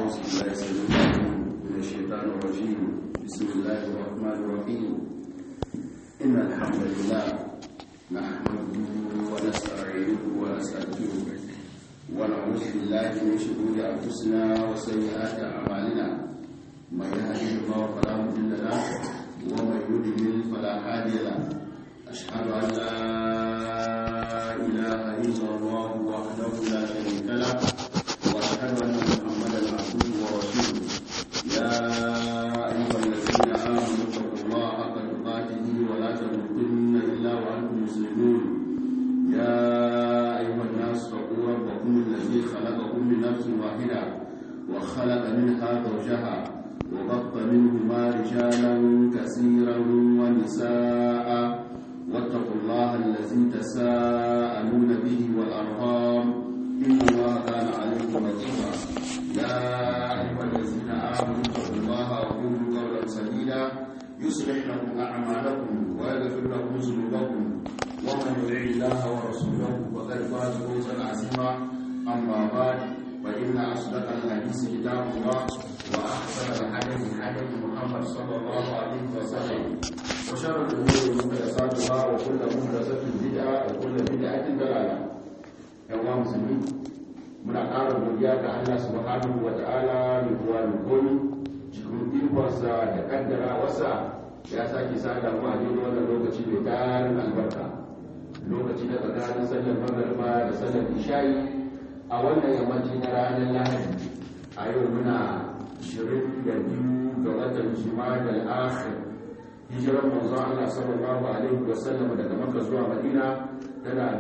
أعوذ بالله السميع العليم من الشيطان الرجيم بسم الله الرحمن الرحيم إن الحمد لله نحمده ونستعينه ونستغفره ونعوذ بالله من شرور أنفسنا وسيئات أعمالنا من يهده الله فلا مضل له ومن يضلل فلا هادي له أشهد أن لا إله إلا الله وحده لا شريك له وأشهد أن محمدا عبده ورسوله يا أيها الذين آمنوا اتقوا الله حق تقاته ولا تموتن إلا وأنتم مسلمون يا أيها الناس اتقوا ربكم الذي خلقكم من نفس واحدة وخلق منها زوجها وبط منهما رجالا كثيرا ونساء واتقوا الله الذي تساءلون به والأرحام إن الله كان عليكم رقيبا يا أيها الذين آمنوا اتقوا الله وقولوا قولا سديدا يصلح لكم أعمالكم ويغفر لكم ذنوبكم ومن يطع الله ورسوله فقد فاز فوزا عظيما أما بعد فإن أصدق الحديث كتاب الله وأحسن الحديث حديث محمد صلى الله عليه وسلم وشر الأمور محدثاتها وكل محدثة بدعة وكل بدعة ضلالة يا مسلمين muna ƙara godiya ga Allah subhanahu wa ta'ala mai kuwa da komi cikin ikonsa da kaddara wasa ya sake sada mu a daidai wannan lokaci mai tarin albarka lokaci da tsakanin sallar magariba da sallar isha'i a wannan yammaci na ranar lahadi a yau muna 22 ga watan jima'a akhir hijirar manzo Allah sallallahu alaihi wa sallam daga Makka zuwa Madina tana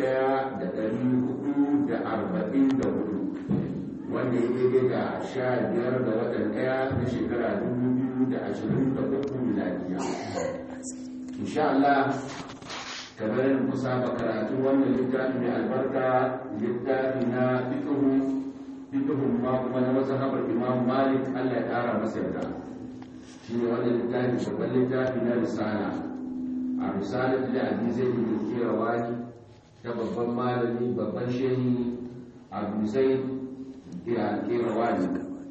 1444 wanda ya daidai da 15 ga watan ɗaya na shekara 2023 miladiya insha Allah kamar yadda ku saba karatu wannan littafi mai albarka littafi na fiqhu fiqhu ma kuma na mazhabar Imam Malik Allah ya ƙara masa yarda shi ne wannan littafi babban littafi na risala a risalar da hadisai da ke kera wani ta babban malami babban shehi abu zai da kera wani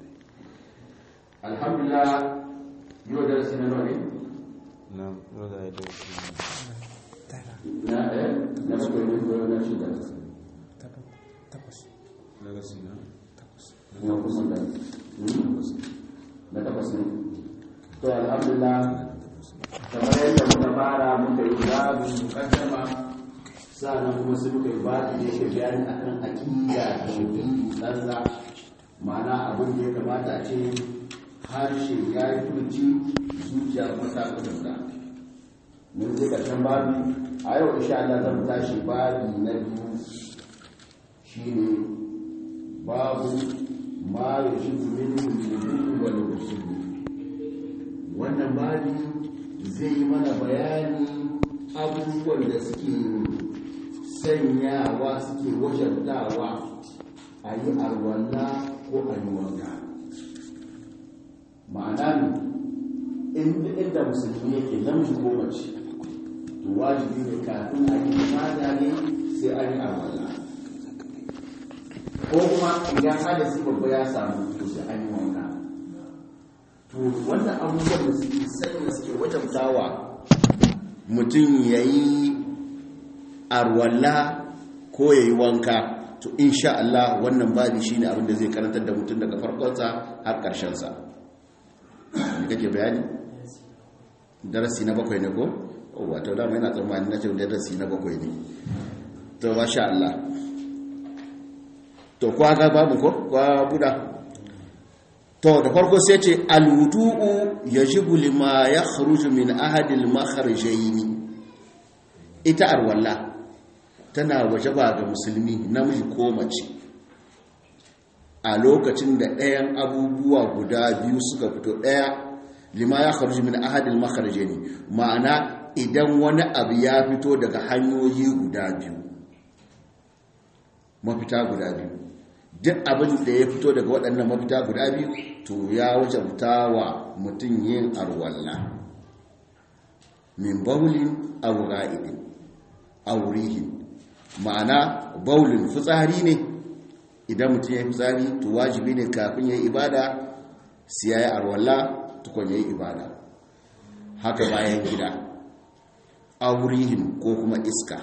alhamdulillah yau da rasu na nome na yau da ya dauki na ɗaya na bakwai ne ko na shida daga sina kuma kusan da na takwas ne to alhamdulillah kamar yadda muka fara muka yi babu mukaddama sa'annan kuma sai muka yi babu da yake bayani akan aqida da mutum tsantsa ma'ana abin da ya kamata a ce harshe ya yi furci zuciya kuma ta kudurta mun je karshen babu a yau insha Allah zan tashi babu na biyu shine babu ma yajibu min wujudu wal usul wannan babi zai yi mana bayani abubuwan da suke sanyawa suke wajantawa a yi alwala ko a yi wanka ma'ana ne inda musulmi yake namiji ko mace to wajibi ne kafin a yi mata ne sai an yi alwala ko kuma idan hadasi babba ya samu to sai an yi wanka to wannan abubuwan da suke sanya suke wajabtawa mutum ya yi arwalla ko ya yi wanka to insha Allah wannan babi shine abin da zai karantar da mutum daga farkonsa har ƙarshensa da kake bayani darasi na bakwai ne ko wato dama yana tsammani na ce darasi na bakwai ne to masha Allah to kwa ga babu ko kwa buda to da farko sai ce alwudu'u yajibu lima yakhruju min ahadil makharajaini ita arwalla tana wajaba ga musulmi namiji ko mace a lokacin da ɗayan abubuwa guda biyu suka fito ɗaya lima ya kharuju min ahadil makharajaini ma'ana idan wani abu ya fito daga hanyoyi guda biyu mafita guda biyu duk abin da ya fito daga waɗannan mafita guda biyu to ya wajabta wa mutum yin arwalla min baulin aw ra'idin aw rihin ma'ana baulin fitsari ne idan mutum ya yi fitsari to wajibi ne kafin ya yi ibada sai ya yi arwalla tukun ya yi ibada haka bayan gida aurihin ko kuma iska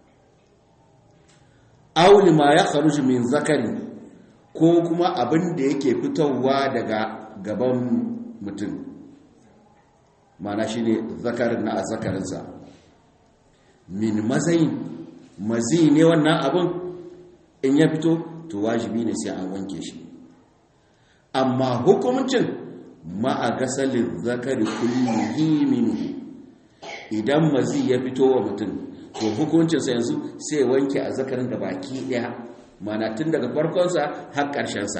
auli ma ya kharuji min zakari ko kuma abin da yake fitowa daga gaban mutum mana shi ne zakarin na zakarinsa min mazayin mazi ne wannan abin in ya fito to wajibi ne sai an wanke shi amma hukumcin ma'a gasalin zakari kullihi minhu idan mazi ya fito wa mutum to hukuncinsa yanzu sai wanke a zakarin da baki daya mana tun daga farkonsa har ƙarshensa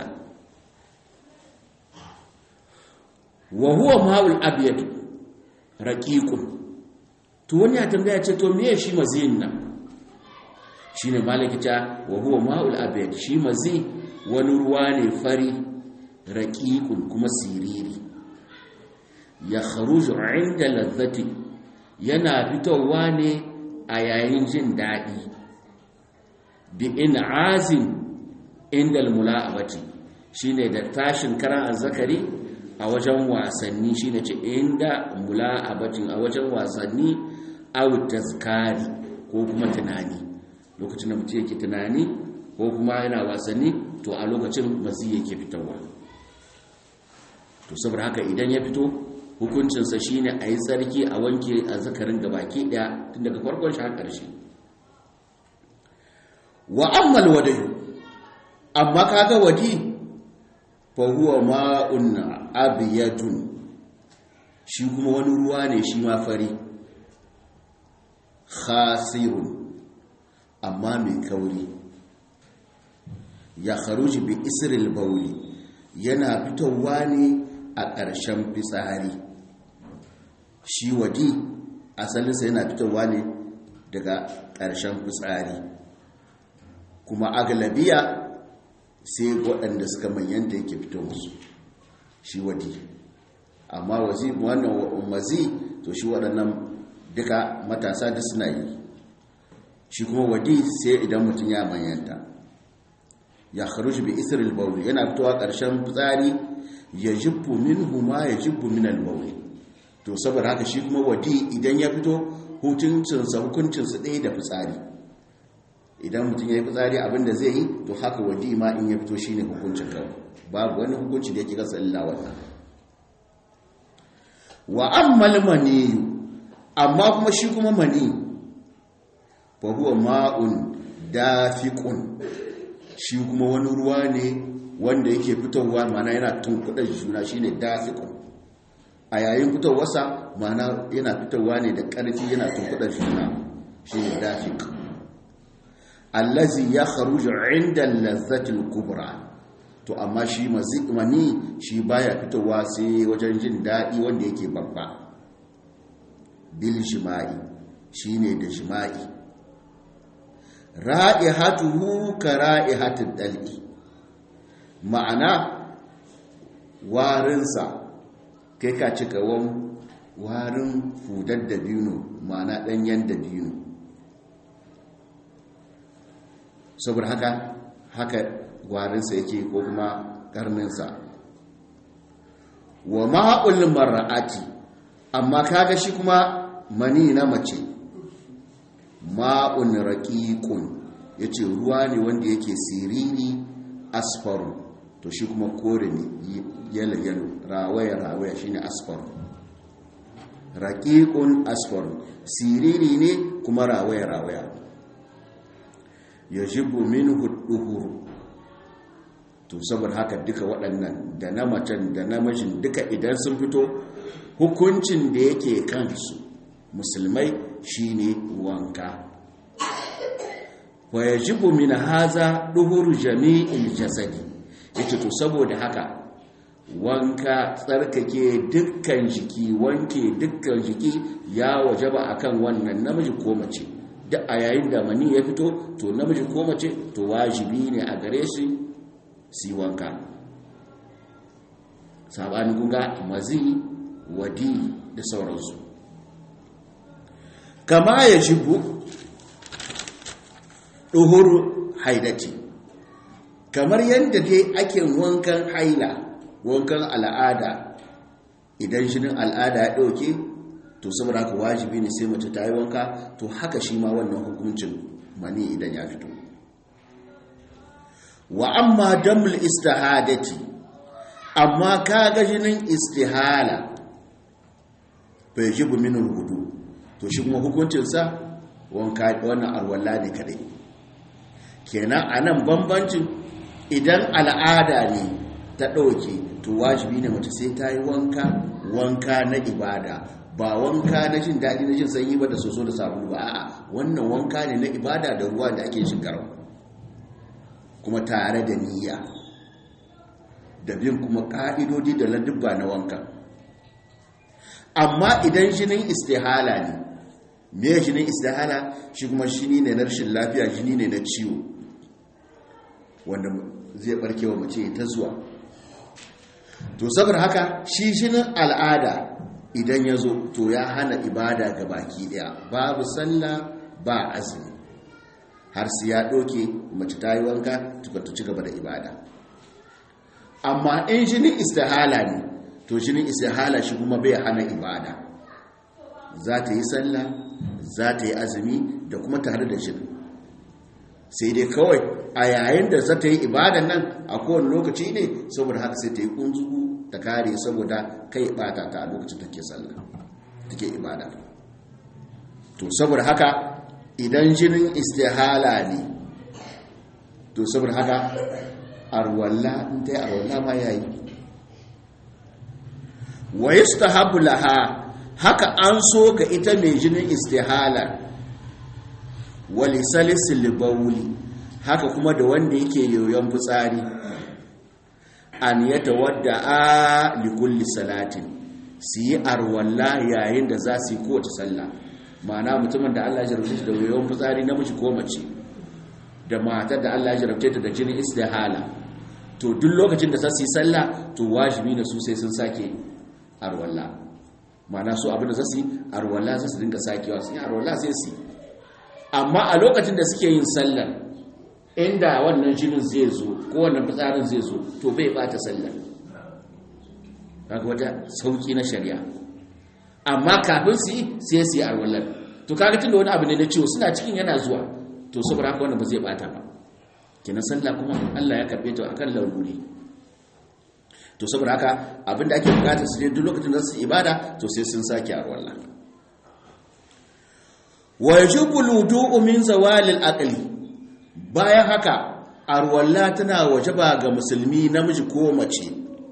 wa huwa ma'ul abyad raqiqun to wani ya tambaya ce to meye shi maziyin nan shine malaki ta wa huwa ma'ul abyad shi mazi wani ruwa ne fari raqiqun kuma siriri ya kharuju inda lazzati yana fitowa ne a yayin jin daɗi bi in'azin inda almula'abati shine da tashin karan azzakari a wajen wasanni shine ce inda mula'abatin a wajen wasanni aw tazkari ko kuma tunani lokacin da mutum yake tunani ko kuma yana wasanni to a lokacin mazi yake fitowa to saboda haka idan ya fito hukuncinsa shine a yi tsarki a wanke a zakarin gabaki daya tun daga farkon shi har ƙarshe wa ammal wadayu amma kaga wadi fa huwa ma'un abyadun shi kuma wani ruwa ne shi ma fari khasirun amma mai kauri ya kharuji bi isril bawli yana fitowa ne a ƙarshen fitsari shi wadi asalinsa yana fitowa ne daga ƙarshen fitsari kuma agalabiya sai waɗanda suka manyanta yake fito musu shi wadi amma wazi wannan mazi to shi waɗannan duka matasa da suna yi shi kuma wadi sai idan mutum ya manyanta ya kharuji bi isril bawl yana fitowa ƙarshen fitsari ya jibbu minhu ma ya jibbu min al to saboda haka shi kuma wadi idan ya fito hukuncinsa hukuncinsa ɗaya da fitsari idan mutum ya yi fitsari abinda zai yi to haka wadi ma in ya fito shi ne hukuncin kawai babu wani hukunci da yake kasa illa wannan wa ammal maniyu amma kuma shi kuma mani fa huwa ma'un dafiqun shi kuma wani ruwa ne wanda yake fitowa mana yana tunkuɗa juna shine dafiqun a yayin fitowarsa mana yana fitowa ne da ƙarfi yana tunkuɗa juna shine dafiq allazi ya kharuju inda lazzatil kubra to amma shi mani shi baya fitowa sai wajen jin daɗi wanda yake babba bil jima'i shine da jima'i ra'ihatuhu ka ra'ihatud dal'i ma'ana warinsa kai ka ci kawon warin fudar da biyu ma'ana ɗanyen da biyu saboda haka haka warinsa yake ko kuma karninsa wa ma'ul mar'ati amma kaga shi kuma mani na mace ma'un raqiqun yace ruwa ne wanda yake siriri asfaru to shi kuma kore ne yalo yalo rawaya rawaya shine asfaru raqiqun asfaru siriri ne kuma rawaya rawaya yajibu minhu duhuru to saboda haka duka waɗannan da na macen da namijin duka idan sun fito hukuncin da yake kansu musulmai shine wanka wa yajibu min haza duhuru jami'il jasadi yace to saboda haka wanka tsarkake dukkan jiki wanke dukkan jiki ya wajaba akan wannan namiji ko mace duk a yayin da mani ya fito to namiji ko mace to wajibi ne a gare shi si wanka sabanin kunga mazi wadi da sauransu kama ya jibu ɗuhuru haidati kamar yadda dai ake wankan haila wankan al'ada idan jinin al'ada ya ɗauke to saboda haka wajibi ne sai mace ta yi wanka to haka shi ma wannan hukuncin mani idan ya fito wa amma damul istihadati amma kaga jinin istihala bai jibu min hudu to shi kuma hukuncinsa wanka wannan arwalla ne kadai kenan anan bambancin idan al'ada ne ta ɗauke to wajibi ne mace sai ta yi wanka wanka na ibada ba wanka na jin daɗi na jin sanyi ba da soso da sabulu ba a'a wannan wanka ne na ibada da ruwa da ake shigarwa kuma tare da niyya da bin kuma ƙa'idodi da ladubba na wanka amma idan jinin istihala ne me jinin istihala shi kuma shini ne na rashin lafiya jini ne na ciwo wanda zai barkewa mace ta zuwa to saboda haka shi jinin al'ada idan ya zo to ya hana ibada ga baki daya babu sallah ba azumi har sai ya doke mace ta yi wanka tukata ci gaba da ibada amma in jinin istihala ne to jinin istihala shi kuma bai hana ibada za ta yi sallah za ta yi azumi da kuma tare da jinin sai dai kawai a yayin da za ta yi ibadan nan a kowane lokaci ne saboda haka sai ta yi kunzugu ta kare saboda kai bata ta a lokacin take sallah take ibada to saboda haka idan jinin istihala ne to saboda haka arwalla in ta yi arwalla ma yayi wa yastahabu laha haka an so ga ita mai jinin istihala wali salisil bawli haka kuma da wanda yake yoyon fitsari an yatawadda a likulli salatin su yi arwalla yayin da za su yi kowace sallah ma'ana mutumin da Allah ya jarabce da yoyon fitsari namiji ko mace da matar da Allah ya jarabce ta da jinin istihala to duk lokacin da za su yi sallah to wajibi ne su sai sun sake arwalla ma'ana su abin da za su yi arwalla za su dinga sakewa su yi arwalla sai su amma a lokacin da suke yin sallar inda wannan jinin zai zo ko wannan fitsarin zai zo to bai bata sallar kaga wata sauki na shari'a amma kafin su yi sai su yi arwallar to kaga tunda wani abu ne na ciwo suna cikin yana zuwa to saboda haka wannan ba zai bata ba kenan sallah kuma Allah ya karbe ta akan laruri to saboda haka abinda ake bukata su ne duk lokacin da su ibada to sai sun sake arwallah wa yajibu al-wudu'u min zawali al-aqli bayan haka arwalla tana wajaba ga musulmi namiji ko mace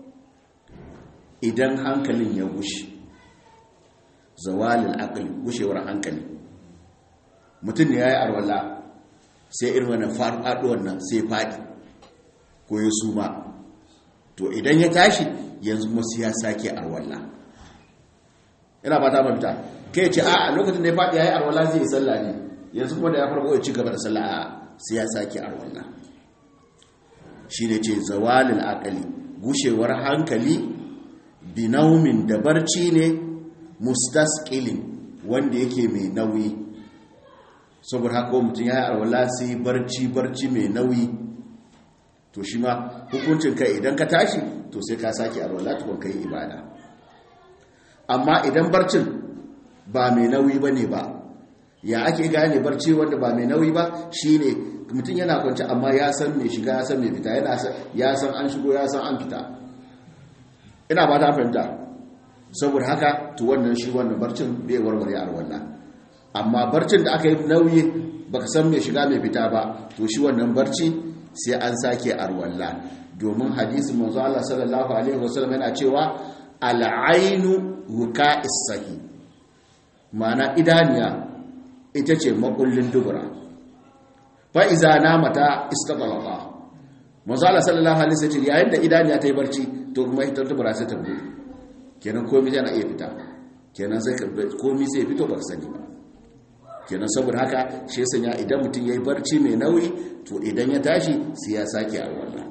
idan hankalin ya gushe zawali al-aqli gushewar hankali mutum ne yayi arwalla sai irin wannan faɗuwar nan sai faɗi ko ya suma to idan ya tashi yanzu kuma sai ya sake arwalla ina ba ta mafita kai ce a lokacin da ya faɗi ya yi arwala zai yi sallah ne yanzu kuma da ya farko ya ci gaba da sallah a sai ya sake arwala shi ne ce zawalin akali gushewar hankali binaumin da barci ne mustaskilin wanda yake mai nauyi saboda haka mutum ya yi arwala sai barci barci mai nauyi to shi ma hukuncin kai idan ka tashi to sai ka sake arwala tukun kai ibada amma idan barcin ba mai nauyi ba ne ba ya ake gane barci wanda ba mai nauyi ba shi ne mutum yana kwanci amma ya san mai shiga ya san mai fita ya san an shigo ya san an fita ina ba ta fahimta saboda haka to wannan shi wannan barcin bai warware arwallah amma barcin da aka yi nauyi baka san mai shiga mai fita ba to shi wannan barci sai an sake arwallah domin hadisin manzo Allah sallallahu alaihi wasallam yana cewa al'ainu wuka'is sahih ma'ana idaniya ita ce makullin dubura fa'iza na mata istatalaka mazala sallallahu alaihi wasallam yayin da idaniya ta yi barci to kuma ita dubura sai ta bude kenan komai yana iya fita kenan sai komai sai fito ba sani ba kenan saboda haka shi ya sanya idan mutum ya yi barci mai nauyi to idan ya tashi sai ya sake a wannan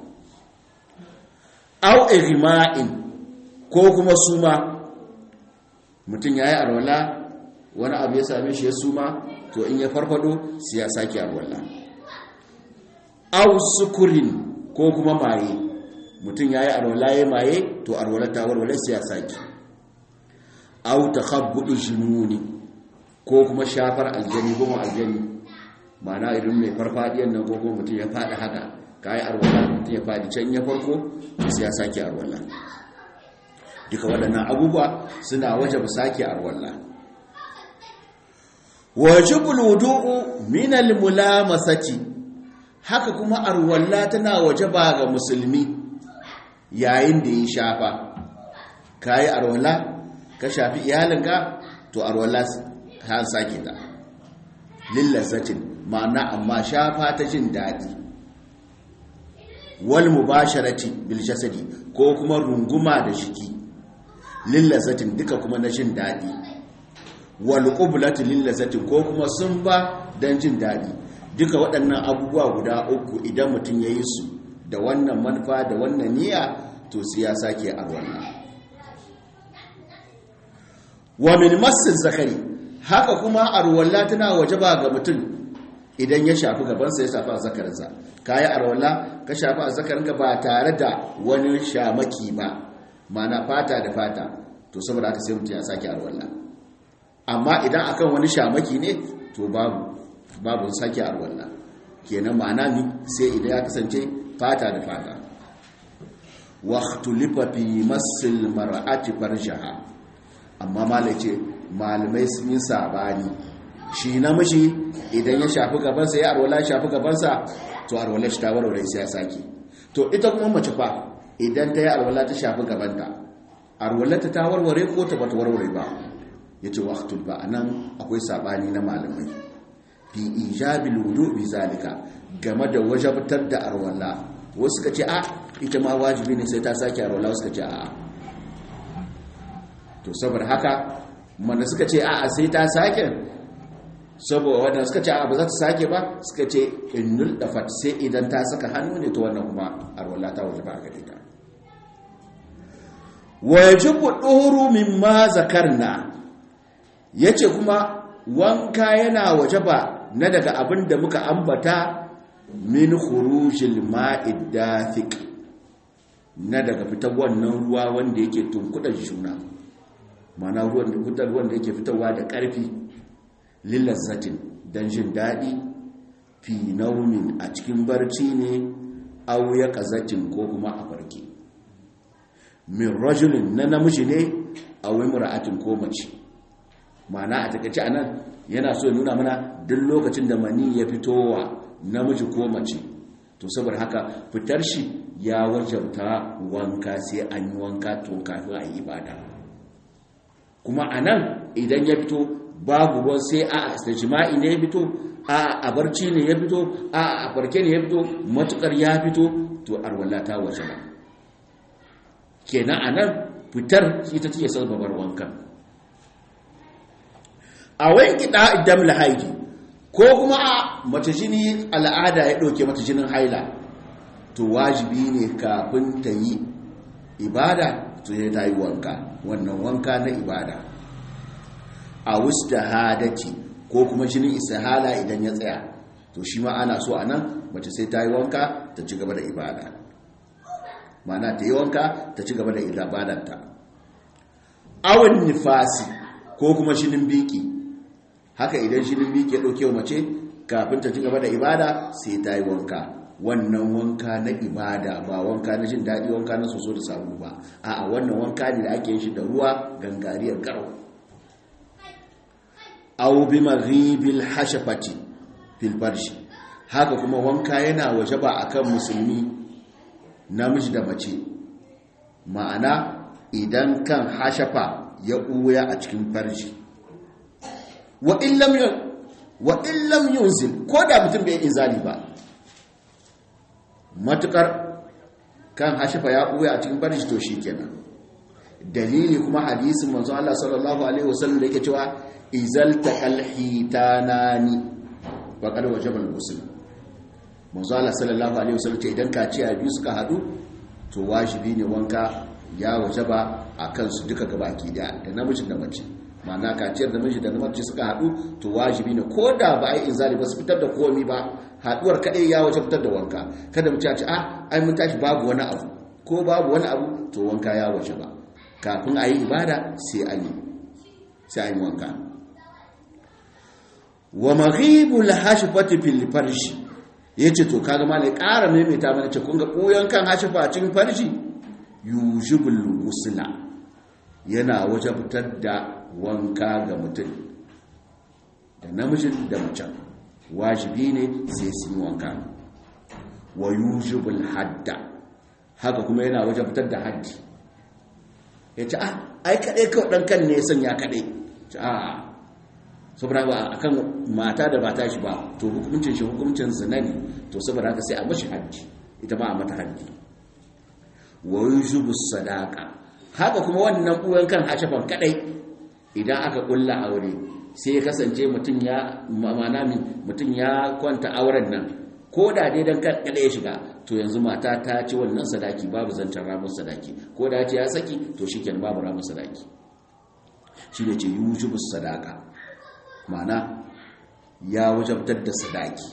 au igma'in ko kuma suma mutum ya yi arwala wani abu ya same shi ya suma to in ya farfado sai ya sake arwala aw sukurin ko kuma maye mutum ya yi arwala ya maye to arwala ta warware sai ya sake au ta habbuɗin jinuni ko kuma shafar aljani goma aljani mana irin mai farfadiyan nan ko kuma mutum ya faɗi haka ka yi arwala mutum ya faɗi can ya farko sai ya sake arwala duka waɗannan abubuwa suna waje ba sake arwala wajibul wudu'u min al-mulamasati haka kuma arwalla tana wajaba ga musulmi yayin da yi shafa kai arwalla ka shafi iyalinka to arwalla ta sake ta lillazatin ma'ana amma shafa ta jin dadi wal mubasharati bil jasadi ko kuma runguma da jiki lillazatin duka kuma na jin dadi wal qublatu lillazatin ko kuma sun ba dan jin dadi duka waɗannan abubuwa guda uku idan mutum yayi su da wannan manufa da wannan niyya to sai ya sake a wannan wa min massil zakari haka kuma arwalla tana wajaba ga mutum idan ya shafi gabansa ya shafi zakarinsa kayi arwalla ka shafi zakarinka ba tare da wani shamaki ba mana fata da fata to saboda haka sai mutum ya sake arwalla amma idan akan wani shamaki ne to babu babu sake arwalla kenan ma'ana ni sai idan ya kasance fata da fata waqtulifa fi masil mar'ati farjaha amma malai ce malamai sun yi sabani shi namiji idan ya shafi gabansa ya arwala shafi gabansa to arwala shi ta warware sai ya sake to ita kuma mace fa idan ta yi arwala ta shafi gabanta arwala ta warware ko ta bata warware ba yace waqtul ba anan akwai sabani na malamai fi ijabil wudu bi zalika game da wajabtar da arwala wasu ka ce a ita ma wajibi ne sai ta sake arwala wasu ka ce a to saboda haka mana suka ce a sai ta sake saboda wadanda suka ce a ba za ta sake ba suka ce innul dafat sai idan ta saka hannu ne to wannan kuma arwala ta wajaba a gare ta wajibu duhuru mimma zakarna yace kuma wanka yana wajaba na daga abin da muka ambata min khurujil ma'id dafiq na daga fitar wannan ruwa wanda yake tunkuɗa juna mana ruwan da fitar ruwan da yake fitarwa da ƙarfi lillazzatin dan jin daɗi fi naumin a cikin barci ne aw ya qazatin ko kuma a farke min rajulin na namiji ne aw imra'atin ko mace mana a takaice anan yana so nuna mana duk lokacin da mani ya fitowa namiji ko mace to saboda haka fitar shi ya wajabta wanka sai an yi wanka to kafin a yi ibada kuma a nan idan ya fito babu ruwan sai a a jima'i ne ya fito a a barci ne ya fito a a farke ne ya fito matukar ya fito to arwala ta wajaba kenan a nan fitar ita ce sababar wankan a wanki da idan lahaidi ko kuma a mace jini al'ada ya ɗauke mata jinin haila to wajibi ne kafin ta yi ibada to ya ta yi wanka wannan wanka na ibada a da hadati ko kuma jinin isahala idan ya tsaya to shi ma ana so a nan mace sai ta yi wanka ta ci gaba da ibada mana ta yi wanka ta ci gaba da ibadanta awon nifasi ko kuma jinin biki haka idan jinin biki ya ɗauke mace kafin ta ci gaba da ibada sai ta yi wanka wannan wanka na ibada ba wanka na jin daɗi wanka na soso da sabu ba a wannan wanka ne da ake yin shi da ruwa gangariyar garau aw bi maghibil hashafati fil farshi haka kuma wanka yana wajaba akan musulmi namiji da mace ma'ana idan kan hashafa ya ɓuya a cikin farji wa illam yunzil ko da mutum bai inzali ba matukar kan hashafa ya ɓuya a cikin farji to shi kenan dalili kuma hadisin manzo Allah sallallahu alaihi wasallam da yake cewa izal taqal hitanani faqad wajaba al-ghusl manzo Allah sallallahu alaihi wasallam ce idan kaciya biyu suka hadu to wajibi ne wanka ya wajaba akan su duka gabaki da da namijin da mace ma'ana kaciyar da miji da mace suka hadu to wajibi ne ko da ba ai inzali ba su fitar da komi ba haduwar kadai ya wajabtar da wanka kada mu ci a ai mun tashi babu wani abu ko babu wani abu to wanka ya waje ba kafin a yi ibada sai an yi sai an yi wanka wa maghibul hashfati fil farshi yace to kaga malai ƙara maimaita mana ce kun ga koyon kan hashfa a cikin farshi yujibul ghusla yana wajabtar da wanka ga mutum da namijin da macen wajibi ne sai su yi wanka wa yujibul hadda haka kuma yana wajabtar da haddi ya ce ah ai kaɗai kawai ɗan kan ne sanya kaɗai ce a saboda ba a kan mata da mata shi ba to hukuncin shi hukuncin zina ne to saboda haka sai a mashi haddi ita ma a mata haddi wa yujibus sadaka haka kuma wannan uwan kan hashafan kaɗai idan aka ƙulla aure sai ya kasance mutum ya mana mutum ya kwanta auren nan ko da dai dan kan kada ya shiga to yanzu mata ta ci wannan sadaki babu zancen ramin sadaki ko da ce ya saki to shikenan babu ramin sadaki shine ce yujibu sadaka mana ya wajabtar da sadaki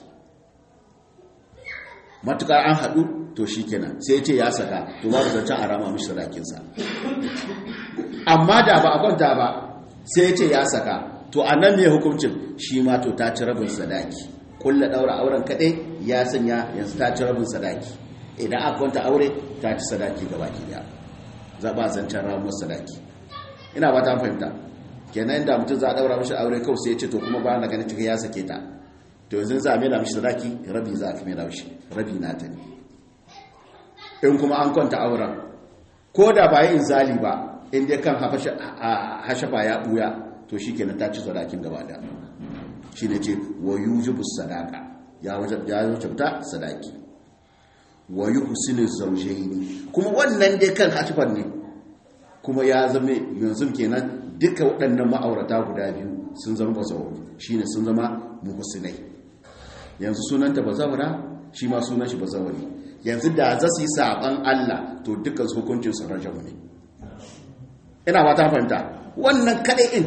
matukar an hadu to shikenan sai ya ce ya saka to babu zancen a rama mishi sadakinsa amma da ba a kwanta ba sai ya ce ya saka to a nan mai hukuncin shi ma to ta ci rabin sadaki kulla daura auren kadai ya sanya yanzu ta ci rabin sadaki idan aka kwanta aure ta ci sadaki gaba ki daya za ba zancen ramuwar sadaki ina ba ta fahimta kenan inda mutum za a daura mishi aure kawai sai ya ce to kuma ba na ganin cikin ya sake ta to yanzu za a mela mishi sadaki rabi za a fi mela mishi rabi na ta ne in kuma an kwanta auren ko da ba yi inzali ba in dai kan hashafa ya buya to shi kenan ta ci sadakin gaba da shi ne ce wa yujibu sadaka ya wajabta sadaki wa yuhsinu zawjaini kuma wannan dai kan hatifan ne kuma ya zama yanzu kenan duka waɗannan ma'aurata guda biyu sun zama bazawaru shine sun zama muhsinai yanzu sunanta bazawara shi ma sunan shi bazawari yanzu da za su yi saban Allah to dukkan su hukuncin su rajamu ne ina ba ta fahimta wannan kadai in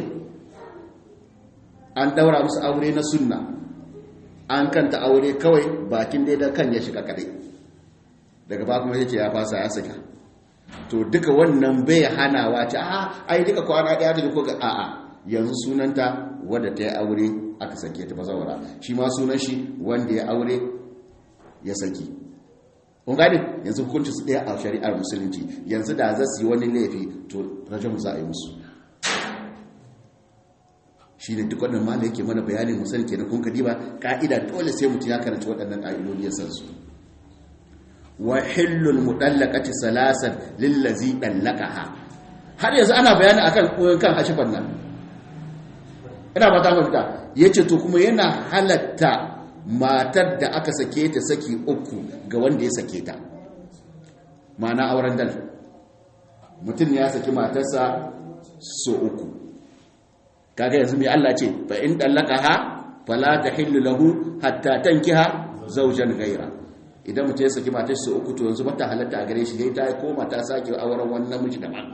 an daura musu aure na sunna an kanta aure kawai bakin dai da kan ya shiga kadai daga ba kuma yace ya fasa ya saka to duka wannan bai hanawa ce a ai duka kwana daya da ko ga a a yanzu sunanta wanda ta yi aure aka sake ta bazawara shi ma sunan shi wanda ya aure ya saki kun gane yanzu hukunci su daya a shari'ar musulunci yanzu da za su yi wani laifi to rajamu za a yi musu shi ne duk wannan mala yake mana bayanin musulun ke na kun kadiba ka'ida dole sai mutum ya karanci waɗannan ƙa'idodi ya san su wa hillul mudallaqati salasan lillazi dallaqaha har yanzu ana bayani akan koyon kan hashifan nan ina ba ta mafita yace to kuma yana halatta matar da aka sake ta saki uku ga wanda ya sake ta ma'ana auren dal mutum ya saki matarsa so uku kaga yanzu mai Allah ce fa in dallaqaha fala tahillu lahu hatta tankiha zawjan ghayra idan mutum ya saki matar su uku to yanzu mata halatta a gare shi dai ta koma ta sake auren wani namiji daban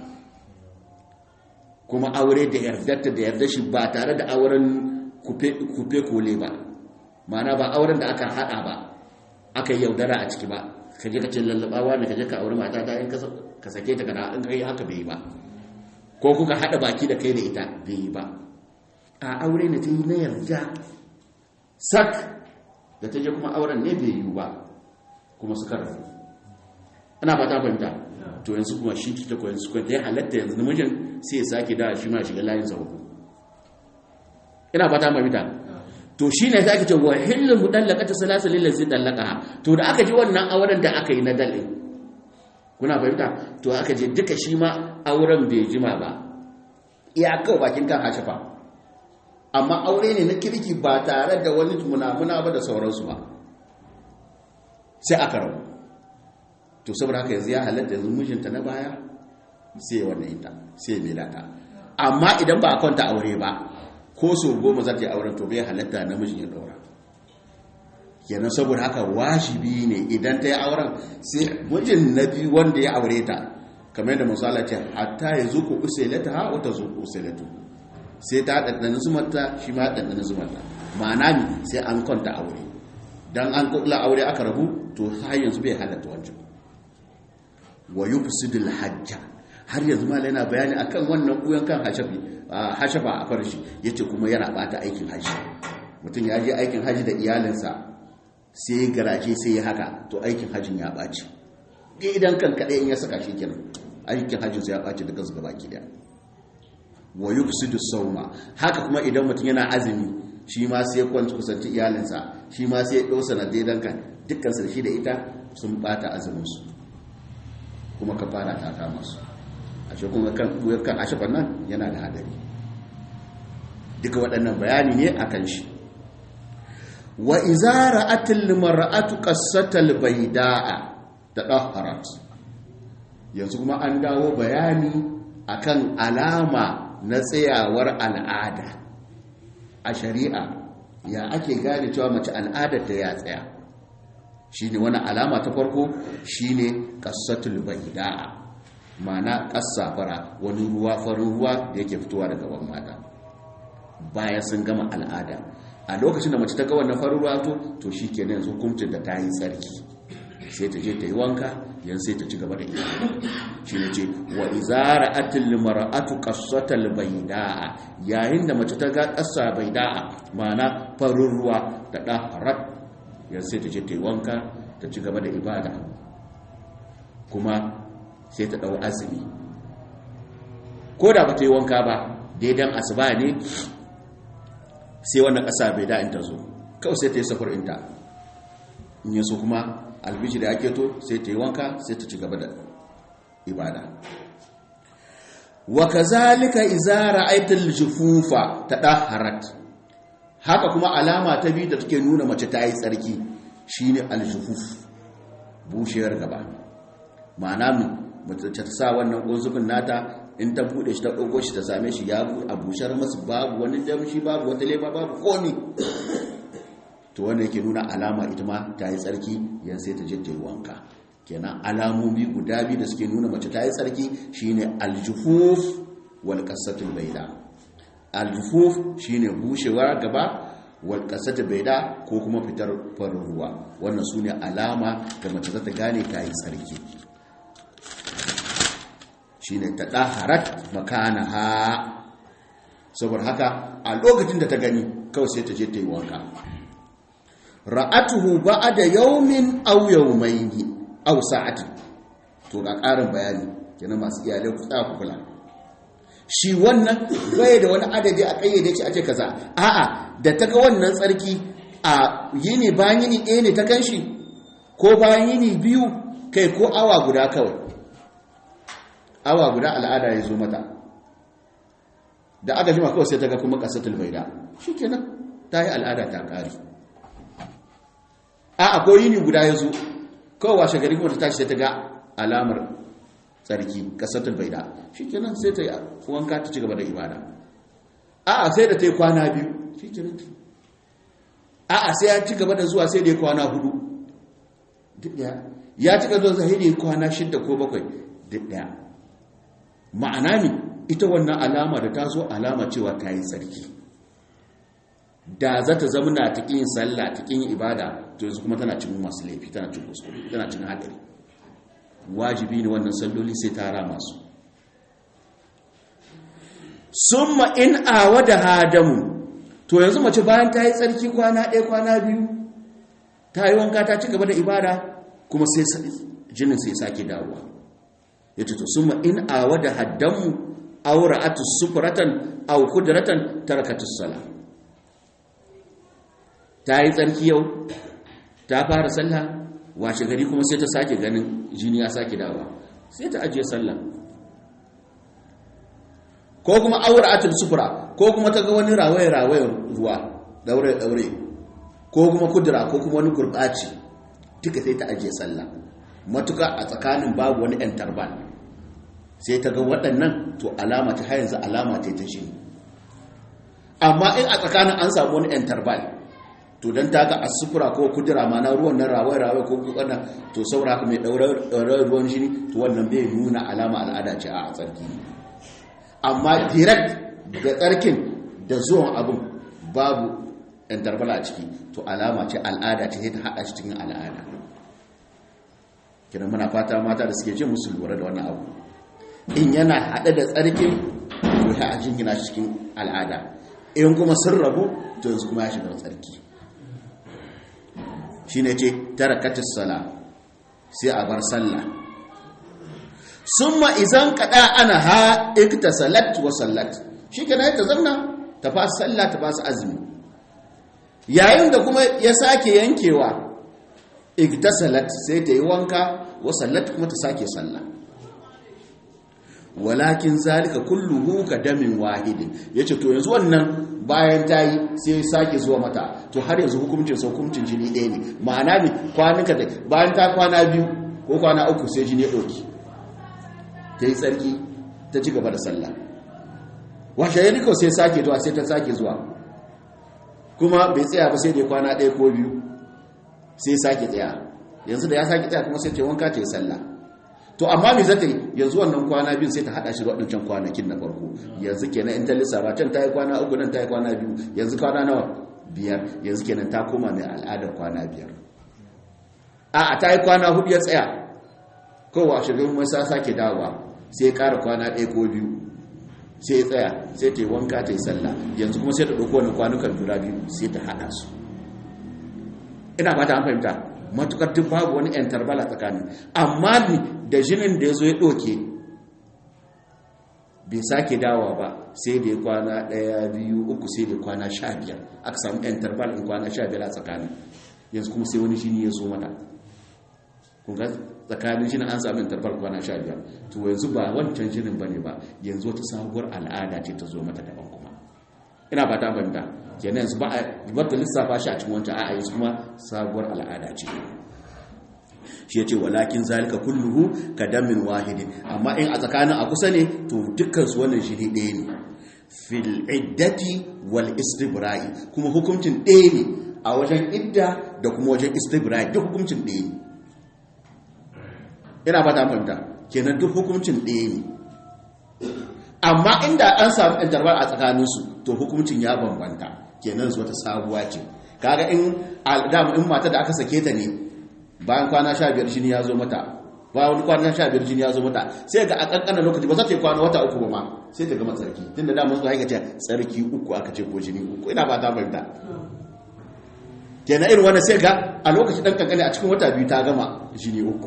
kuma aure da yardarta da yardar shi ba tare da auren kufe kole ba ma'ana ba auren da aka hada ba aka yaudara a ciki ba ka je ka ce lallabawa ne ka je ka aure mata ta in ka sake ta kana in kai haka bai ba ko kuka hada baki da kai da ita bai ba a aure ne ta yi na yarda sak da ta je kuma auren ne bai yi ba kuma suka rafu ana ba ta fahimta to yanzu kuma shi ta koyan su kwanta ya halatta yanzu namijin sai ya sake da shi ma shiga layin sa hudu ina ba ta fahimta to shi ne za ki ce wa hillin mudallaka ta salasa lillazi dallaka to da aka ji wannan auren da aka yi na dalil kuna fahimta to aka je duka shi ma auren bai jima ba iyakar bakin kan hashafa amma aure ne na kirki ba tare da wani munamuna ba da sauransu ba sai aka rabu to saboda haka yanzu ya halatta yanzu mijinta na baya sai ya wannan ita sai ya mela ta amma idan ba a kwanta aure ba ko so goma za ta yi auren to bai halatta namijin ya daura kenan saboda haka wajibi ne idan ta yi auren sai mijin na biyu wanda ya aure ta kamar yadda misala ce hatta ya zuku usailata ha wata zuku usailatu sai ta ɗanɗana zumarta shi ma ɗanɗana zumarta ma'ana ne sai an kwanta aure dan an kula aure aka rabu to har yanzu bai halatta wancan wa yufsidul hajja har yanzu ma yana bayani akan wannan kuyan kan hashafi hashafa a farshi yace kuma yana bata aikin haji mutum ya je aikin haji da iyalinsa sai garaje sai ya haka to aikin hajin ya ɓaci idan kan kaɗai in ya saka shi kenan aikin hajin sai ya ɓaci duka su gabaki daya wa yufsidu sawma haka kuma idan mutum yana azumi shi ma sai kwanci kusanci iyalinsa shi ma sai ya ɗau sanadai dan kan dukkan su shi da ita sun ɓata azumin su kuma ka fara ta kama su a shi kuma kan kan ashafan nan yana da hadari duka waɗannan bayani ne akan shi wa izara atil mar'atu qassatal bayda'a tadahharat yanzu kuma an dawo bayani akan alama na tsayawar al'ada a shari'a ya ake gane cewa mace al'adar ta ya tsaya shine wani alama ta farko shine qassatul bayda'a ma'ana kassafara wani ruwa farin ruwa da yake fitowa daga gaban mata bayan sun gama al'ada a lokacin da mace ta ga wannan farin ruwa to to shikenan yanzu hukuncin da ta yi tsarki sai ta je ta yi wanka yan sai ta ci gaba da ita shi ne ce wa izara atil mar'atu qassatal bayda'a yayin da mace ta ga qassa bayda'a ma'ana farin ruwa da daharat yan sai ta je ta yi wanka ta ci gaba da ibada kuma sai ta dau azumi ko da ba ta yi wanka ba daidan asuba ne sai wannan ƙasa bai da'in ta zo kawai sai ta yi safar inta in yi so kuma albishi da ake to sai ta yi wanka sai ta ci gaba da ibada wa kazalika idza ra'aytal jufufa tadahharat haka kuma alama ta biyu da take nuna mace ta yi tsarki shine aljufuf bushewar gaba ma'ana mace ta sa wannan gonzubin nata in ta bude shi ta ɗauko shi ta same shi ya a bushar masu babu wani damshi babu wata lema babu komi to wanda yake nuna alama ita ma ta yi tsarki yan sai ta jejjere wanka kenan alamomi guda biyu da suke nuna mace ta yi tsarki shine aljufuf wal qasatul bayda aljufuf shine bushewar gaba wal qasatul bayda ko kuma fitar farin ruwa wannan sune alama da mace za ta gane ta yi tsarki shine ta daharat makanaha saboda haka a lokacin da ta gani kawai sai ta je ta yi wanka ra'atuhu ba'da yawmin aw yawmayni aw sa'atin to ga ƙarin bayani kenan masu iyalai ku tsaya ku kula shi wannan bai da wani adadi a kayyade shi ake kaza a'a da ta ga wannan tsarki a yini bayan yini ɗaya ne ta kanshi ko bayan yini biyu kai ko awa guda kawai awa guda al'ada ya zo mata da aka jima kawai sai ta ga kuma kasatul baida shi kenan ta yi al'ada ta ƙari a akwai yini guda ya zo kawai washe gari kuma ta tashi sai ta ga alamar tsarki kasatul baida shi kenan sai ta yi wanka ta ci gaba da ibada a sai da ta yi kwana biyu shi kenan a sai ya ci gaba da zuwa sai da ya kwana hudu duk daya ya ci gaba da zuwa sai da ya kwana shidda ko bakwai duk daya ma'ana ne ita wannan alama da ta zo alama cewa ta yi tsarki da za ta zama na ta yin sallah ta yin ibada to yanzu kuma tana cin masu laifi tana cin kuskure tana cin hadari wajibi ne wannan salloli sai ta rama su summa in awa da hadamu to yanzu mace bayan ta yi tsarki kwana ɗaya kwana biyu ta yi wanka ta ci gaba da ibada kuma sai jinin sai sake dawowa ya ce to summa in awa da haddamu aura atu sufuratan au kudratan tarakatus sala ta yi tsarki yau ta fara sallah washe gari kuma sai ta sake ganin jini ya sake dawa sai ta ajiye sallah ko kuma aura atul sufura ko kuma ta ga wani rawaye rawaye ruwa daure daure ko kuma kudura ko kuma wani gurbaci duka sai ta ajiye sallah matuka a tsakanin babu wani yan tarban sai ta ga waɗannan to alama ta yanzu alama ta ta shi amma in a tsakanin an samu wani yan tarban to don ta ga asufura ko kudura ma na ruwan nan rawai-rawai ko kukanan to saura ka mai ɗaurar ruwan shi to wannan bai nuna alama al'ada ce a tsarki amma direct da tsarkin da zuwan abin babu interval a ciki to alama ce al'ada ce ta haɗa shi cikin al'ada kiran muna fata mata da suke jin musu lura da wannan abu in yana haɗe da tsarkin to ya ajin gina shi cikin al'ada in kuma sun rabu to yanzu kuma ya shiga tsarki shi ne ce tarakatis sala sai a bar sallah summa izan kada ana ha ikta salat wa sallat shi kenan ta zanna ta fasa sallah ta fasa azumi yayin da kuma ya sake yankewa ikta salat sai ta yi wanka wa sallat kuma ta sake sallah walakin zalika kulluhu ka damin wahidin yace to yanzu wannan bayan ta yi sai sake zuwa mata to har yanzu hukuncin sa hukuncin jini ɗaya ne ma'ana ne kwanuka da bayan ta kwana biyu ko kwana uku sai jini ya ɗauki ta yi tsarki ta ci gaba da sallah washe ya rikau sai sake zuwa sai ta sake zuwa kuma bai tsaya ba sai da ya kwana ɗaya ko biyu sai sake tsaya yanzu da ya sake tsaya kuma sai ce wanka ta yi sallah to amma me zata yi yanzu wannan kwana biyu sai ta hada shi da wadancan kwanakin na farko yanzu kenan in ta lissafa can ta yi kwana uku nan ta yi kwana biyu yanzu kwana nawa biyar yanzu kenan ta koma mai al'adar kwana biyar a ta yi kwana hudu ya tsaya kowa shirin masa sake dawowa sai ya kara kwana ɗaya ko biyu sai ya tsaya sai ta yi wanka ta yi sallah yanzu kuma sai ta ɗauko wani kwanukan guda biyu sai ta hada su ina ba ta an fahimta matukar duk babu wani yan tarbala tsakanin amma da jinin da ya zo ya ɗoke bai sake dawa ba sai da ya kwana ɗaya biyu uku sai da kwana sha biyar aka samu yan tarbala in kwana sha biyar a tsakanin yanzu kuma sai wani jini ya zo mata kunga tsakanin jinin an samu yan tarbala kwana sha biyar to yanzu ba wancan jinin ba ne ba yanzu wata sabuwar al'ada ce ta zo mata daban kuma ina ba ta banta kenan yanzu ba a ta lissafa shi a cikin wancan a'a yanzu kuma sabuwar al'ada ce shi ya ce walakin zalika kulluhu ka damin wahidin amma in a tsakanin a kusa ne to dukkan su wannan shi ɗaya ne fil iddati wal istibra'i kuma hukuncin ɗaya ne a wajen idda da kuma wajen istibra'i duk hukuncin ɗaya ne ina ba ta fahimta kenan duk hukuncin ɗaya ne amma inda an samu interval a tsakaninsu to hukuncin ya bambanta kenan zuwa ta sabuwa ce kaga in al'adam in mata da aka sake ta ne bayan kwana sha biyar jini ya zo mata bayan wani kwana sha biyar jini ya zo mata sai ga a kankanin lokaci ba za ta yi kwana wata uku ba ma sai ta gama tsarki tun da damar su haika ce tsarki uku aka ce ko jini uku ina ba ta fahimta kenan irin wannan sai ga a lokaci dan kankani a cikin wata biyu ta gama jini uku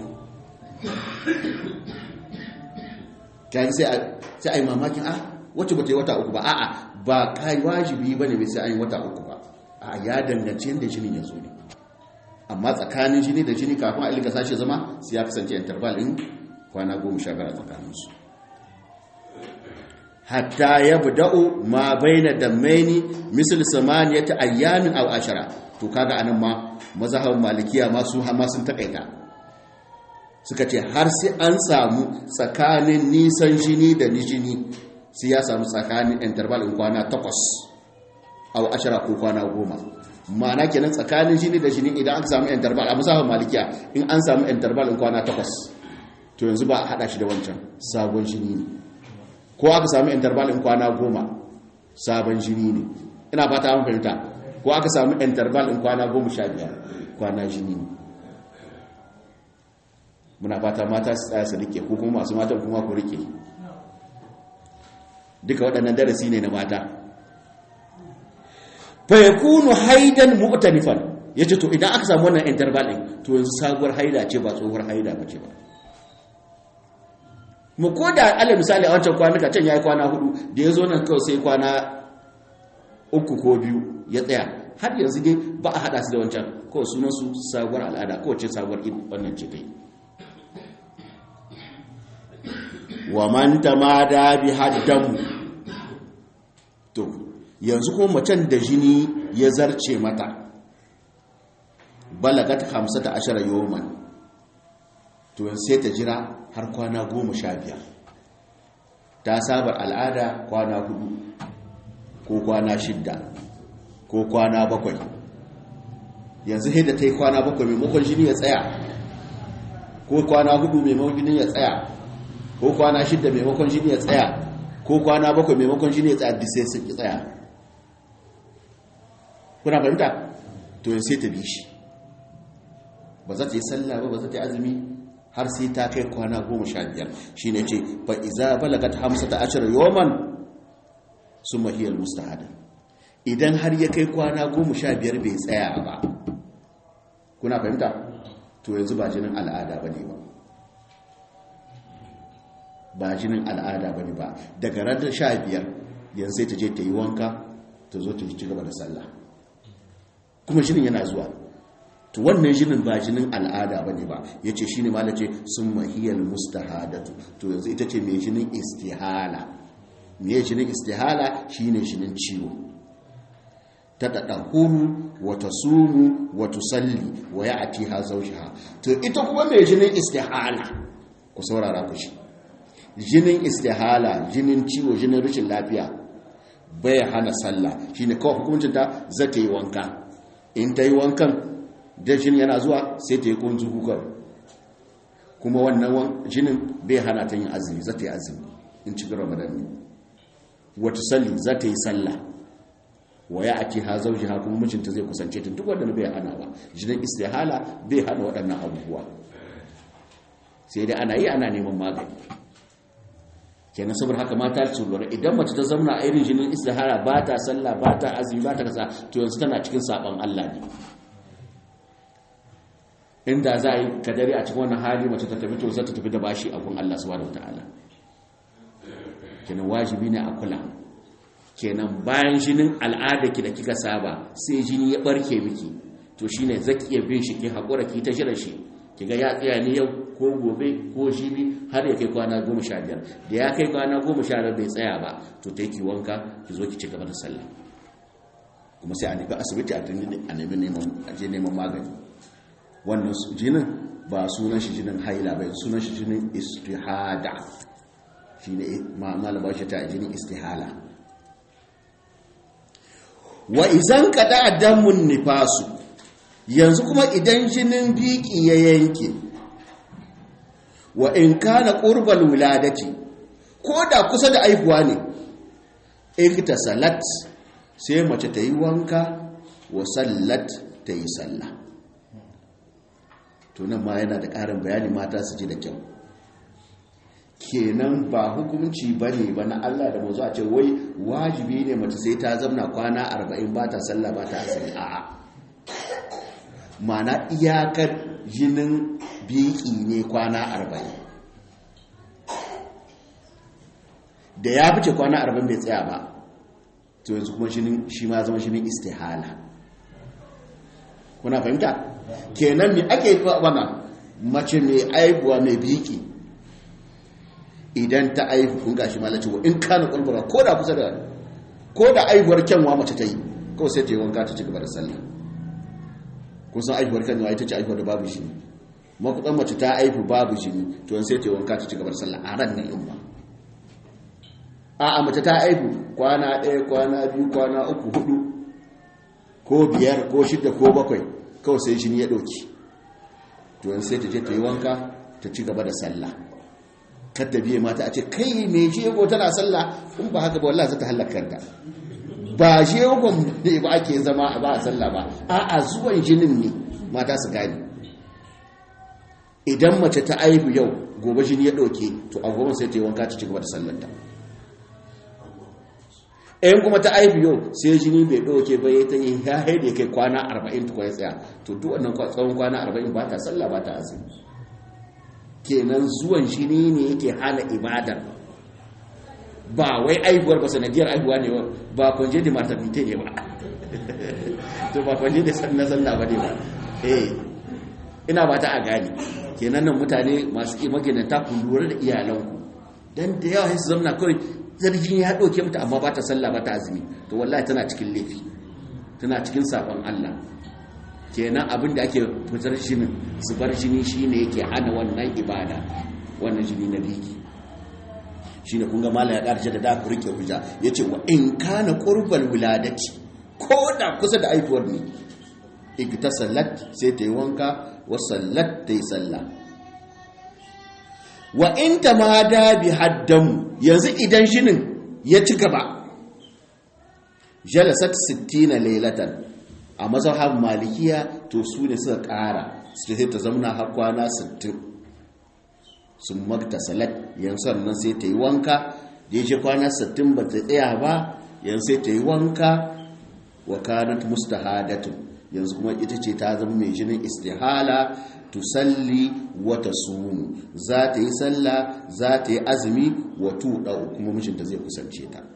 kayan sai a yi mamakin ah wacce ba ta yi wata uku ba a'a ba kai wajibi ba ne sai an yi wata uku ba a ya danganci yadda jinin ya zo ne amma tsakanin jini da jini kafin a ilga sashe zama sai ya kasance interval in kwana goma sha biyar a tsakaninsu hatta ya buda'u ma baina dammaini misal samaniyata ayyamin aw ashara to kaga anan ma mazhabin malikiya ma su ma sun takaita suka ce har sai an samu tsakanin nisan jini da jini sai ya samu tsakanin interval in kwana takwas au ashara ko kwana goma ma'ana kenan tsakanin jini da jini idan aka samu interval a musafin malikiya in an samu interval in kwana takwas to yanzu ba a hada shi da wancan sabon jini ne ko aka samu interval in kwana goma sabon jini ne ina fata an fahimta ko aka samu interval in kwana goma sha biyar kwana jini ne muna fata mata su tsaya su rike ko kuma masu matan kuma ku rike duka waɗannan darasi ne na mata fa yakunu haidan mu'tanifan yace to idan aka samu wannan interval din to yanzu sabuwar haida ce ba tsohuwar haida ba ce ba mu koda alal misali a wancan kwanuka can yayi kwana hudu da yazo nan kawai sai kwana uku ko biyu ya tsaya har yanzu dai ba a hada su da wancan kawai sunan su sabuwar al'ada kowace sabuwar wannan ce dai wa man tamada bi haddamu to yanzu ko macen da jini ya zarce mata balagat 15 yawman to sai ta jira har kwana 15 ta sabar al'ada kwana hudu ko kwana shidda ko kwana bakwai yanzu sai da ta yi kwana bakwai maimakon jini ya tsaya ko kwana hudu maimakon jini ya tsaya ko kwana shidda maimakon jini ya tsaya ko kwana bakwai maimakon jini ya tsaya duk sai sun ki tsaya kuna fahimta to yin sai ta bi shi ba za ta yi sallah ba ba za ta yi azumi har sai ta kai kwana goma sha biyar shi ne ce fa iza balagat hamsa ta ashirar yoman sun mahiyar mustahada idan har ya kai kwana goma sha biyar bai tsaya ba kuna fahimta to yanzu ba jinin al'ada ba ne ba ba jinin al'ada ba ne ba daga ranar sha biyar yanzu sai ta je ta yi wanka ta zo ta ci gaba da sallah kuma jinin yana zuwa to wannan jinin ba jinin al'ada ba ne ba ya ce shi ne malace sun mahiyar mustahadatu to yanzu ita ce mai jinin istihala mai jinin istihala shi ne jinin ciwo ta daɗa huru wata sumu wata salli wa ya ati ha zaushiha to ita kuma mai jinin istihala ku saurara ku shi jinin istihala jinin ciwo jinin rashin lafiya bai hana sallah shine kawai hukuncinta za ta yi wanka in ta yi wankan da jini yana zuwa sai ta yi kunzu kukar kuma wannan jinin bai hana ta yin azumi za ta yi azumi in ci ramadan ne wata salli za ta yi sallah wa ya ake ha zauji ha kuma mijinta zai kusance ta duk wadanda bai hana ba jinin istihala bai hana waɗannan abubuwa sai dai ana yi ana neman magani kenan saboda haka mata su lura idan mace ta zauna a irin jinin istihara ba ta sallah ba ta azumi ba ta kasa to yanzu tana cikin saban Allah ne inda za a yi kadari a cikin wannan hali mace ta tafi to za ta tafi da bashi a gun Allah subhanahu wataala kenan wajibi ne a kula kenan bayan jinin al'ada ki da kika saba sai jini ya barke miki to shine zaki iya bin shi ki hakura ki ta jira shi kiga ya tsaya ne yau ko gobe ko jibi har ya kai kwana goma sha biyar da ya kai kwana goma sha biyar bai tsaya ba to ta ki wanka ki zo ki ci gaba da sallah kuma sai a nufi asibiti a nemi neman aje neman magani wannan jinin ba sunan shi jinin haila bai sunan shi jinin istihada shi ne malaba shi ta jinin istihala wa izan kada damun nifasu yanzu kuma idan jinin biki ya yanke wa in kana qurbal wuladati ko da kusa da aihuwa ne ikta salat sai mace ta yi wanka wa sallat ta yi sallah to nan ma yana da ƙarin bayani mata su ji da kyau kenan ba hukunci ba ne ba na Allah da mazu a ce wai wajibi ne mace sai ta zamna kwana arba'in ba ta sallah ba ta asali a'a mana iyakar jinin biki ne kwana arba'in da ya fice kwana arba'in bai tsaya ba to yanzu kuma shi ma zama shinin istihala kuna fahimta kenan me ake yi wana mace mai aibuwa mai biki idan ta aibu kun gashi malaci wa in kana kulbura ko da kusa da ko da aibuwar kyanwa mace ta yi kawai sai ta yi wanka ta ci gaba da sallah kun san aibuwar kyanwa ita ce aibuwar da babu shi makudan mace ta aibu babu shi to sai ta yi wanka ta ci gaba da sallah a ran nan in ba a a mace ta aibu kwana ɗaya kwana biyu kwana uku hudu ko biyar ko shidda ko bakwai kawai sai shi ya ɗauki to yanzu sai ta je ta yi wanka ta ci gaba da sallah kadda biye mata a ce kai me jego tana sallah in ba haka ba wallahi za ta halakar ta ba jegon ne ba ake zama ba a sallah ba a a zuwan jinin ne mata su gani idan mace ta aibu yau gobe jini ya ɗauke to a goma sai ta yi wanka ta ci gaba da sallanta in kuma ta aibu yau sai jini bai ɗauke ba ya ta yi ya haide kai kwana 40 tukwa ya tsaya to duk wannan tsawon kwana 40 ba ta sallah ba ta azumi kenan zuwan jini ne yake hana ibadar ba wai aibuwar ba sanadiyar aibuwa ne ba kwanje da maternity ne ba to ba kwanje da na sallah ba ne ba eh ina ba ta a gani kenan nan mutane masu maginanta ku lura da iyalanku dan da yawa su zamna kawai zargin ya ɗauke mata amma ba ta sallah ba ta azumi to wallahi tana cikin laifi tana cikin sabon Allah kenan abin da ake fitar jinin zubar jini shine yake hana wannan ibada wannan jini na biki shine kun ga mala ya ƙarshe da da ku rike hujja yace wa in kana qurbal wiladati ko da kusa da aifuwar ne igtasalat sai ta yi wanka wa sallat ta yi sallah wa in tamada bi haddamu yanzu idan jinin ya ci gaba jalasat 60 laylatan a mazhab malikiya to su ne suka ƙara su sai ta zamna har kwana 60 sun makta salat yan sannan sai ta yi wanka da ya ce kwana 60 ba ta tsaya ba yan sai ta yi wanka wa kanat mustahadatu yanzu kuma ita ce ta zama mai jinin istihala tusalli wa tasumu za ta yi sallah za ta yi azumi wa tuɗa kuma mijinta zai kusance ta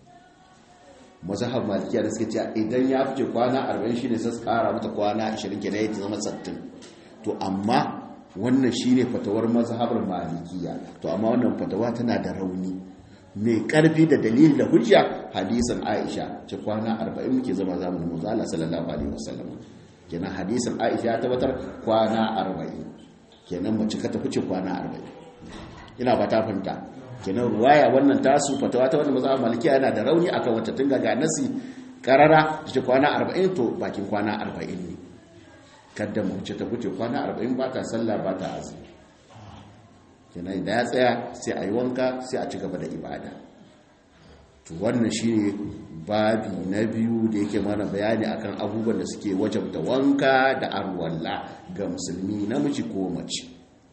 mazhab malikiya da suka ce idan ya fice kwana 40 shine sai su kara mata kwana 20 kenan ya zama 60 to amma wannan shine fatawar mazhabar malikiya to amma wannan fatawa tana da rauni mai karfi da dalili da hujja hadisin Aisha ce kwana 40 muke zama zamanin manzo Allah sallallahu alaihi wasallam kenan hadisin Aisha ya tabbatar kwana 40 kenan mace ka tafi ce kwana 40 ina ba ta fahimta kenan ruwaya wannan tasu fatawa ta wannan mazhab malikiya yana da rauni akan wata tun ga nasi karara ce kwana 40 to bakin kwana 40 ne kada mu ce ta wuce kwana 40 ba ta sallah ba ta azumi kenan da ya tsaya sai a yi wanka sai a ci gaba da ibada to wannan shine babi na biyu da yake mana bayani akan abubuwan da suke wajabta wanka da arwalla ga musulmi namiji ko mace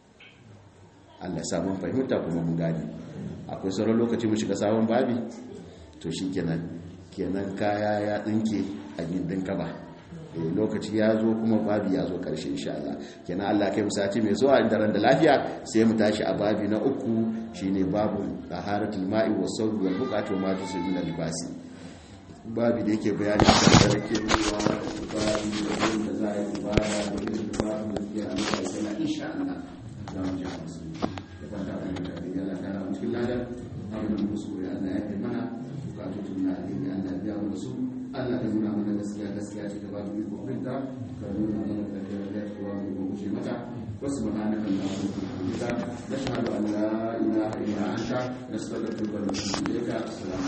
Allah samun fahimta kuma mun gani akwai sauran lokaci mu shiga sabon babi to shi kenan kenan kaya ya dinke a gindin kaba eh lokaci ya zo kuma babi ya zo karshe insha Allah kenan Allah kai musati mai zuwa inda ran da lafiya sai mu tashi a babi na uku shine babu taharatul ma'i was sawd wal buqatu ma tusu min libasi babi da yake bayani kan sarki ruwa babi da za a yi ibada da yin babu da ya amma sai na insha Allah za mu ji musu da fata da Allah ta ramu cikin ladan abin da musu ya Allah ya kai mana bukatun na alheri Allah biya mu da su Allah ka nuna mana gaskiya gaskiya ce ta ba mu iko binta ka nuna mana gaskiya da ta ba mu iko gushe mata wasu subhanaka allahumma wa bihamdika nashhadu an la ilaha illa anta nastaghfiruka wa natubu ilayka assalamu